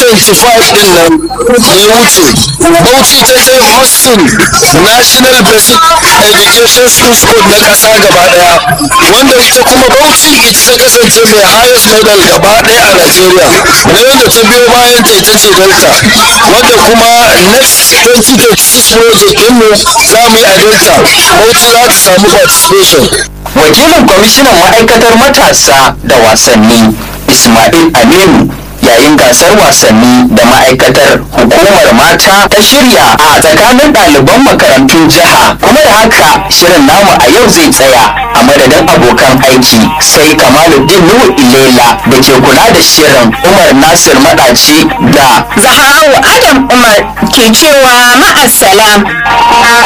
2025 din nan ya wuce bauchi ta je hosting national basic education schools code na kasa gaba daya wanda ita kuma bauchi ita ta kasance mai highest medal gaba daya a nigeria na wanda ta biyo bayan ta ita ce delta wanda kuma next 2026 project ɗinmu za mu yi a delta bauchi za ta samu participation wakilin kwamishinan ma'aikatar matasa da wasanni ismail aminu yayin gasar wasanni da ma'aikatar hukumar mata ta shirya a tsakanin ɗaliban makarantun jiha kuma da haka shirin namu a yau zai tsaya a madadin abokan aiki sai kamaluddin nuhu ilela da ke kula da shirin umar nasir maɗaci da Zahra'u Adam Umar ke cewa ma'assalam.